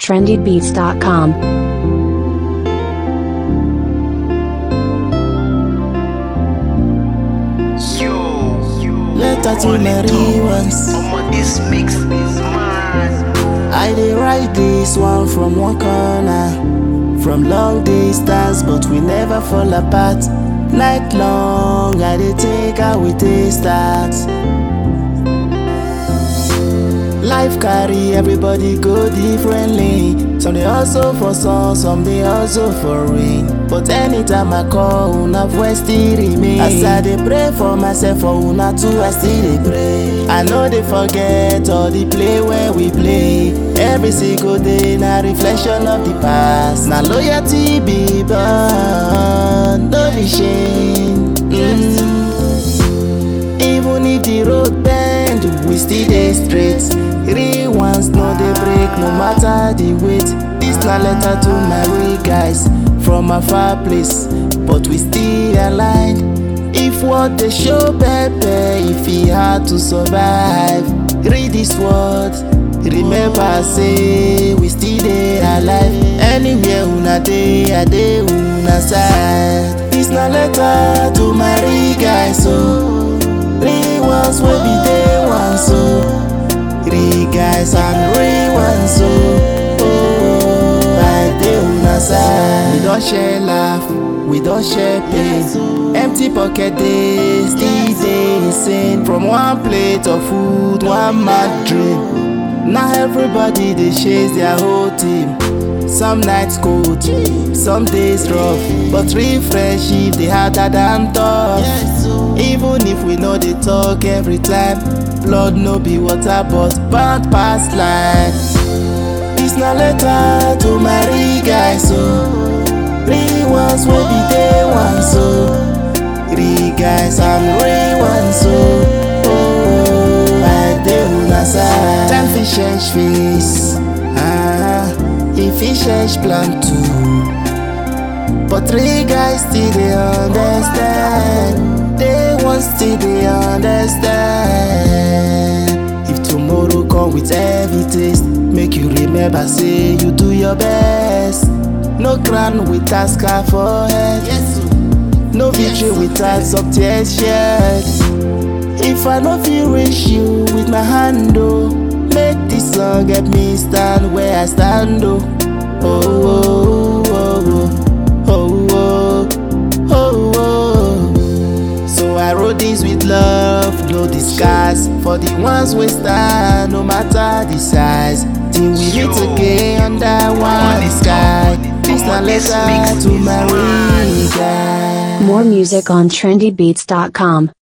trendybeats.com. Letter to Mary once. This mix is mad. I dey write this one from one corner. From long distance, but we never fall apart. Night long, I dey think how we dey start. Life carry everybody go differently. Some dey hustle for sun, some dey hustle for rain. But anytime I call, una voice still remain. As I dey pray for myself, for una too, I still dey pray. I no dey forget all the play where we play. Every single day na reflection of the past. Na loyalty be born, no be shame. Mm. Even if the road bend, we still dey straight. Real ones no dey break no matter the weight. This na letter to my real guys from a far place, but we still aligned. If what dey show pepper, if e hard to survive, read this word. Remember say we still dey alive. Anywhere una dey, I dey una side. This na letter to my real guys o. Real ones wey be day one so. Real guys and real ones so. Oh, I dey una side. We don share laugh, we don share pain. Empty pocket dey still dey same. From one plate of food, one mad dream. Now everybody dey chase their whole team. Some nights cold, some days rough, but real friendship dey harder than tough. Even if we no dey talk every time, blood no be water but bad pass line. This na letter to my real guys o, real ones wey be day one so, real guys and real ones o. Oh, I dey una side. Time fit change face, ah, e fit change plan too. But three guys still dey understand. They want still dey understand. If tomorrow come with heavy taste, make you remember say you do your best. No crown without scar for head. No victory without some tears shed. If I no fit reach you with my hand, oh, make this song get me stand where I stand, oh. Oh, oh, oh, oh, oh, oh, oh, oh. So I wrote this with love, no disguise. For the ones we stand, no matter the size. Till we meet again under one sky. This na letter to my real guy. More music on trendybeats.com.